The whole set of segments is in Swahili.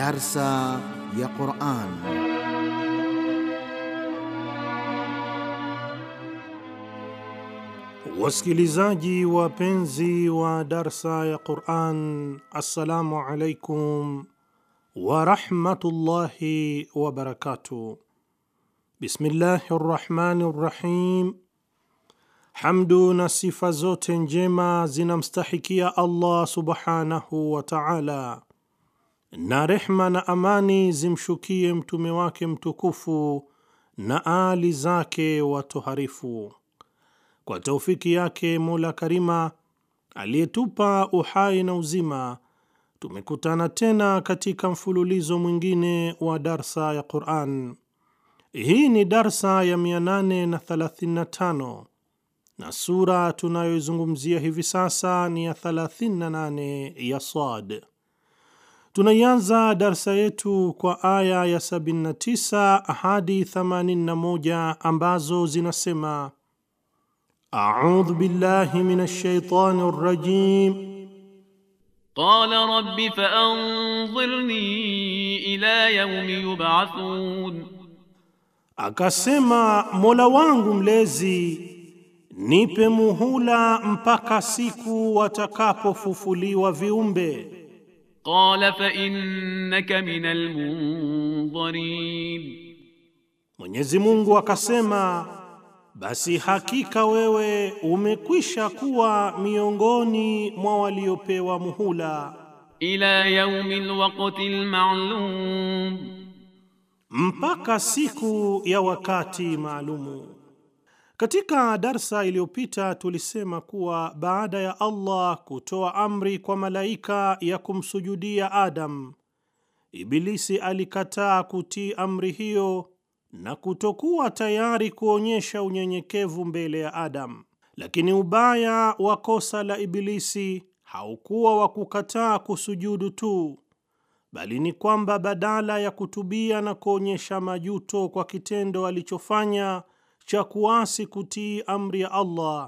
Darsa ya Quran. Wasikilizaji wapenzi wa darsa ya Quran, assalamu alaikum warahmatullahi wabarakatuh. Bismillahi rrahmani rrahim. Hamdu na sifa zote njema zinamstahikia Allah subhanahu wa taala, na rehma na amani zimshukie mtume wake mtukufu na aali zake watoharifu. Kwa taufiki yake Mola Karima aliyetupa uhai na uzima, tumekutana tena katika mfululizo mwingine wa darsa ya Quran. Hii ni darsa ya 835 na sura tunayoizungumzia hivi sasa ni ya 38 ya Sad. Tunaianza darsa yetu kwa aya ya 79 hadi 81 ambazo zinasema: audhu billahi minash shaitani rrajim Qala rabbi faanzirni ila yawmi yub'athun, Akasema, Mola wangu mlezi, nipe muhula mpaka siku watakapofufuliwa viumbe. qala fa innaka minal munzirin, Mwenyezi Mungu akasema, basi hakika wewe umekwisha kuwa miongoni mwa waliopewa muhula ila yawmil waqtil ma'lum, mpaka siku ya wakati maalumu. Katika darsa iliyopita tulisema kuwa baada ya Allah kutoa amri kwa malaika ya kumsujudia Adam, Ibilisi alikataa kutii amri hiyo na kutokuwa tayari kuonyesha unyenyekevu mbele ya Adam. Lakini ubaya wa kosa la Ibilisi haukuwa wa kukataa kusujudu tu, bali ni kwamba badala ya kutubia na kuonyesha majuto kwa kitendo alichofanya cha kuasi kutii amri ya Allah,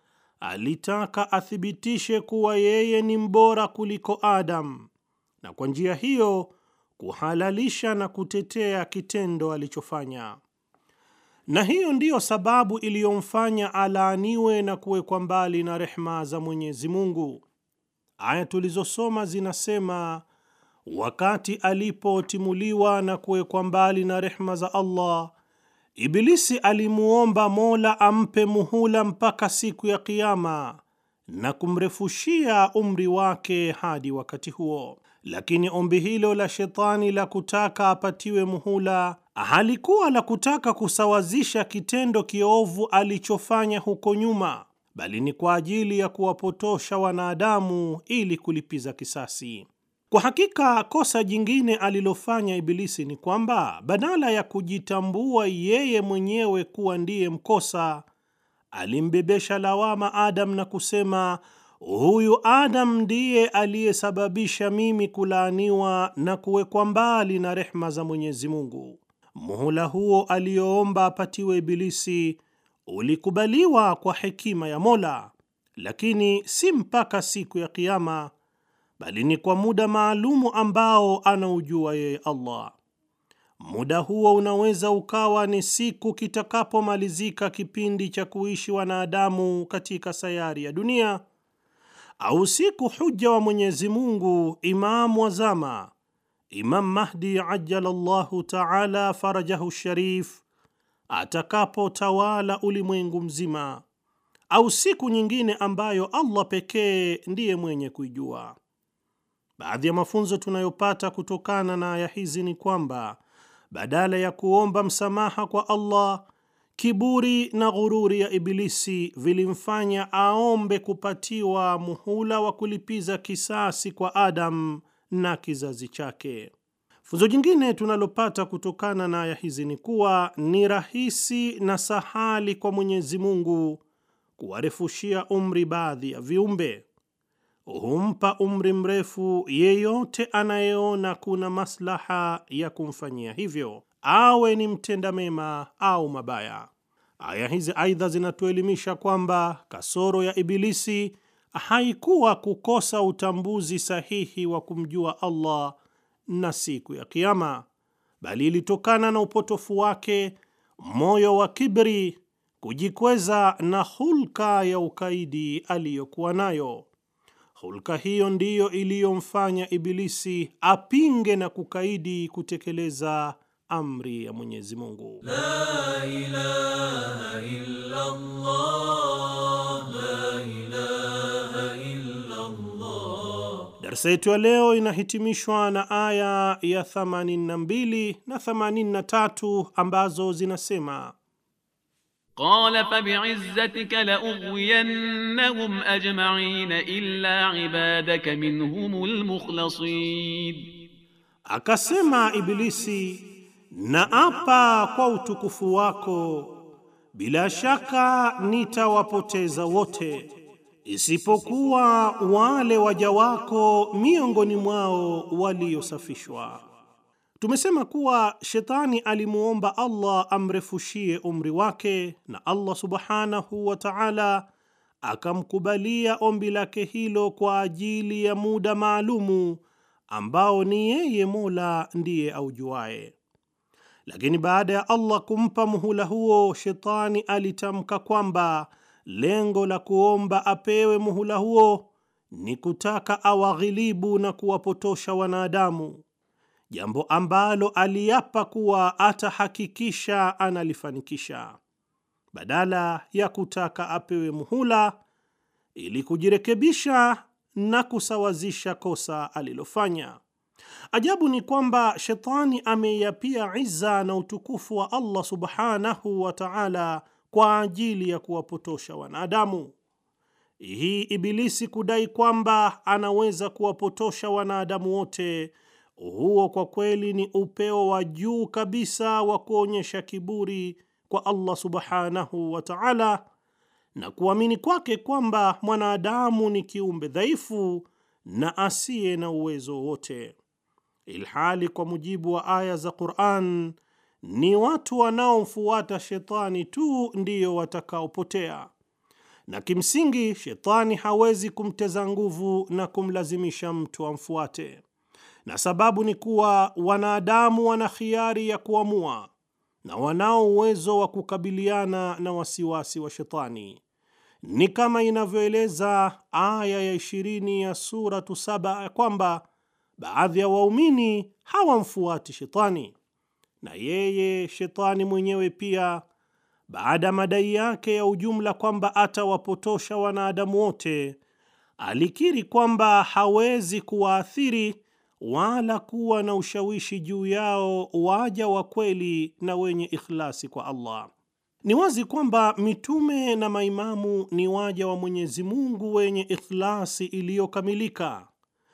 alitaka athibitishe kuwa yeye ni mbora kuliko Adam, na kwa njia hiyo kuhalalisha na kutetea kitendo alichofanya. Na hiyo ndiyo sababu iliyomfanya alaaniwe na kuwekwa mbali na rehma za Mwenyezi Mungu. Aya tulizosoma zinasema wakati alipotimuliwa na kuwekwa mbali na rehma za Allah, Ibilisi alimuomba Mola ampe muhula mpaka siku ya Kiyama na kumrefushia umri wake hadi wakati huo. Lakini ombi hilo la shetani la kutaka apatiwe muhula halikuwa la kutaka kusawazisha kitendo kiovu alichofanya huko nyuma, bali ni kwa ajili ya kuwapotosha wanadamu ili kulipiza kisasi. Kwa hakika kosa jingine alilofanya Ibilisi ni kwamba badala ya kujitambua yeye mwenyewe kuwa ndiye mkosa, alimbebesha lawama Adam na kusema, huyu Adam ndiye aliyesababisha mimi kulaaniwa na kuwekwa mbali na rehma za Mwenyezi Mungu. Muhula huo aliyoomba apatiwe Ibilisi ulikubaliwa kwa hekima ya Mola, lakini si mpaka siku ya Kiyama bali ni kwa muda maalumu ambao anaujua yeye Allah. Muda huo unaweza ukawa ni siku kitakapomalizika kipindi cha kuishi wanadamu katika sayari ya dunia, au siku huja wa Mwenyezi Mungu, Imamu wa zama, Imam Mahdi ajalallahu taala farajahu sharif, atakapotawala ulimwengu mzima, au siku nyingine ambayo Allah pekee ndiye mwenye kuijua. Baadhi ya mafunzo tunayopata kutokana na aya hizi ni kwamba badala ya kuomba msamaha kwa Allah, kiburi na ghururi ya Ibilisi vilimfanya aombe kupatiwa muhula wa kulipiza kisasi kwa Adam na kizazi chake. Funzo jingine tunalopata kutokana na aya hizi ni kuwa ni rahisi na sahali kwa Mwenyezi Mungu kuwarefushia umri baadhi ya viumbe humpa umri mrefu yeyote anayeona kuna maslaha ya kumfanyia hivyo, awe ni mtenda mema au mabaya. Aya hizi aidha zinatuelimisha kwamba kasoro ya Ibilisi haikuwa kukosa utambuzi sahihi wa kumjua Allah na siku ya Kiama, bali ilitokana na upotofu wake, moyo wa kibri, kujikweza na hulka ya ukaidi aliyokuwa nayo. Hulka hiyo ndiyo iliyomfanya Ibilisi apinge na kukaidi kutekeleza amri ya Mwenyezi Mungu. La ilaha illa Allah, la ilaha illa Allah. Darsa yetu ya leo inahitimishwa na aya ya 82 na 83 ambazo zinasema Qala fabi'izzatika la'ughwiyannahum ajma'in illa ibadaka minhumul mukhlasin, Akasema Ibilisi, na apa kwa utukufu wako, bila shaka nitawapoteza wote isipokuwa wale waja wako miongoni mwao waliosafishwa. Tumesema kuwa shetani alimuomba Allah amrefushie umri wake, na Allah subhanahu wa ta'ala akamkubalia ombi lake hilo kwa ajili ya muda maalumu ambao ni yeye Mola ndiye aujuaye. Lakini baada ya Allah kumpa muhula huo, shetani alitamka kwamba lengo la kuomba apewe muhula huo ni kutaka awaghilibu na kuwapotosha wanadamu, jambo ambalo aliapa kuwa atahakikisha analifanikisha, badala ya kutaka apewe muhula ili kujirekebisha na kusawazisha kosa alilofanya. Ajabu ni kwamba shetani ameiapia iza na utukufu wa Allah subhanahu wa ta'ala kwa ajili ya kuwapotosha wanadamu. Hii Ibilisi kudai kwamba anaweza kuwapotosha wanadamu wote, huo kwa kweli ni upeo wa juu kabisa wa kuonyesha kiburi kwa Allah subhanahu wa ta'ala na kuamini kwake kwamba mwanadamu ni kiumbe dhaifu na asiye na uwezo wote, ilhali kwa mujibu wa aya za Qur'an ni watu wanaomfuata shetani tu ndiyo watakaopotea, na kimsingi shetani hawezi kumteza nguvu na kumlazimisha mtu amfuate, na sababu ni kuwa wanadamu wana khiari ya kuamua na wanao uwezo wa kukabiliana na wasiwasi wa shetani. Ni kama inavyoeleza aya ya ishirini ya Suratu Saba ya kwamba baadhi ya waumini hawamfuati shetani, na yeye shetani mwenyewe pia, baada ya madai yake ya ujumla kwamba atawapotosha wanadamu wote, alikiri kwamba hawezi kuwaathiri wala kuwa na ushawishi juu yao waja wa kweli na wenye ikhlasi kwa Allah. Ni wazi kwamba mitume na maimamu ni waja wa Mwenyezi Mungu wenye ikhlasi iliyokamilika.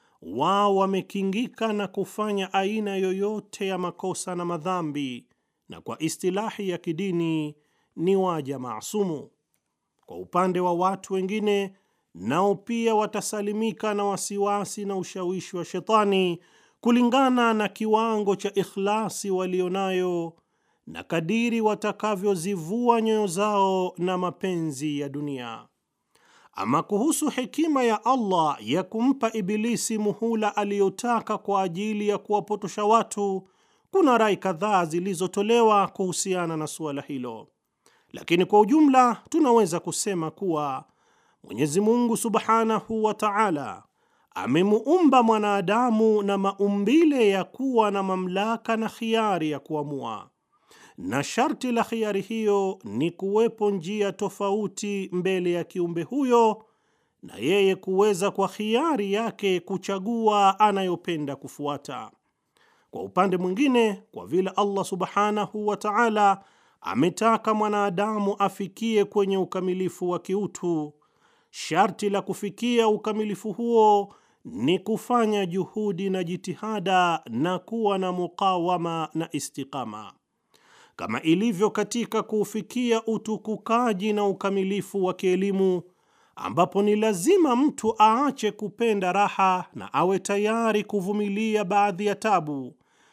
Wao wamekingika na kufanya aina yoyote ya makosa na madhambi, na kwa istilahi ya kidini ni waja maasumu. Kwa upande wa watu wengine, nao pia watasalimika na wasiwasi na ushawishi wa shetani kulingana na kiwango cha ikhlasi walionayo na kadiri watakavyozivua nyoyo zao na mapenzi ya dunia. Ama kuhusu hekima ya Allah ya kumpa Ibilisi muhula aliyotaka kwa ajili ya kuwapotosha watu, kuna rai kadhaa zilizotolewa kuhusiana na suala hilo, lakini kwa ujumla tunaweza kusema kuwa Mwenyezi Mungu Subhanahu wa Ta'ala amemuumba mwanadamu na maumbile ya kuwa na mamlaka na khiari ya kuamua na sharti la khiari hiyo ni kuwepo njia tofauti mbele ya kiumbe huyo na yeye kuweza kwa khiari yake kuchagua anayopenda kufuata. Kwa upande mwingine, kwa vile Allah subhanahu wa ta'ala ametaka mwanadamu afikie kwenye ukamilifu wa kiutu, sharti la kufikia ukamilifu huo ni kufanya juhudi na jitihada na kuwa na mukawama na istiqama kama ilivyo katika kuufikia utukukaji na ukamilifu wa kielimu, ambapo ni lazima mtu aache kupenda raha na awe tayari kuvumilia baadhi ya tabu.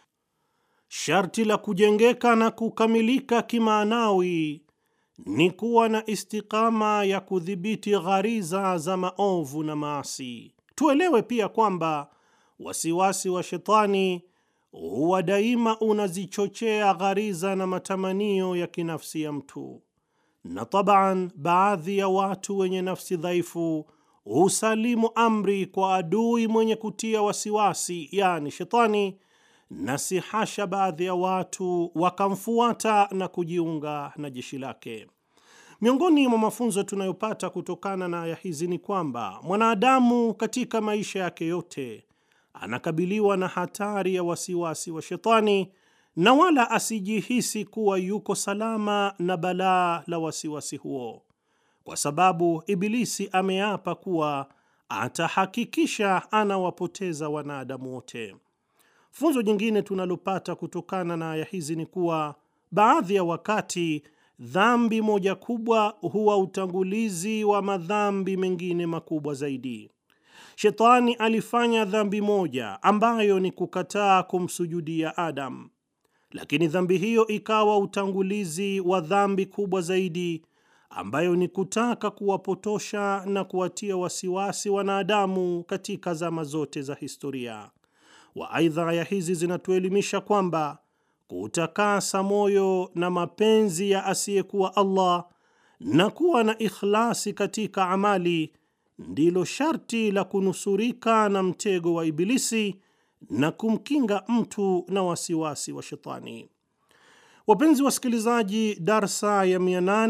Sharti la kujengeka na kukamilika kimaanawi ni kuwa na istikama ya kudhibiti ghariza za maovu na maasi. Tuelewe pia kwamba wasiwasi wa shetani huwa daima unazichochea ghariza na matamanio ya kinafsi ya mtu, na taban, baadhi ya watu wenye nafsi dhaifu husalimu amri kwa adui mwenye kutia wasiwasi, yani shetani, na si hasha baadhi ya watu wakamfuata na kujiunga na jeshi lake. Miongoni mwa mafunzo tunayopata kutokana na aya hizi ni kwamba mwanadamu katika maisha yake yote anakabiliwa na hatari ya wasiwasi wa shetani, na wala asijihisi kuwa yuko salama na balaa la wasiwasi huo, kwa sababu Ibilisi ameapa kuwa atahakikisha anawapoteza wanadamu wote. Funzo jingine tunalopata kutokana na aya hizi ni kuwa baadhi ya wakati dhambi moja kubwa huwa utangulizi wa madhambi mengine makubwa zaidi. Shetani alifanya dhambi moja ambayo ni kukataa kumsujudia Adam, lakini dhambi hiyo ikawa utangulizi wa dhambi kubwa zaidi ambayo ni kutaka kuwapotosha na kuwatia wasiwasi wanadamu katika zama zote za historia wa. Aidha, aya hizi zinatuelimisha kwamba kutakasa moyo na mapenzi ya asiyekuwa Allah na kuwa na ikhlasi katika amali ndilo sharti la kunusurika na mtego wa Ibilisi na kumkinga mtu na wasiwasi wa shetani. Wapenzi wasikilizaji, darsa ya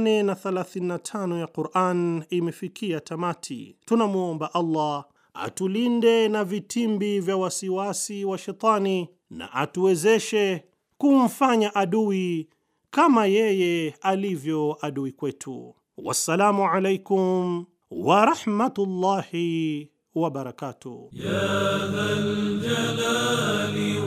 835 ya Quran imefikia tamati. Tunamwomba Allah atulinde na vitimbi vya wasiwasi wa shetani na atuwezeshe kumfanya adui kama yeye alivyo adui kwetu. Wassalamu alaikum warahmatullahi wabarakatuh. يا ذا الجلال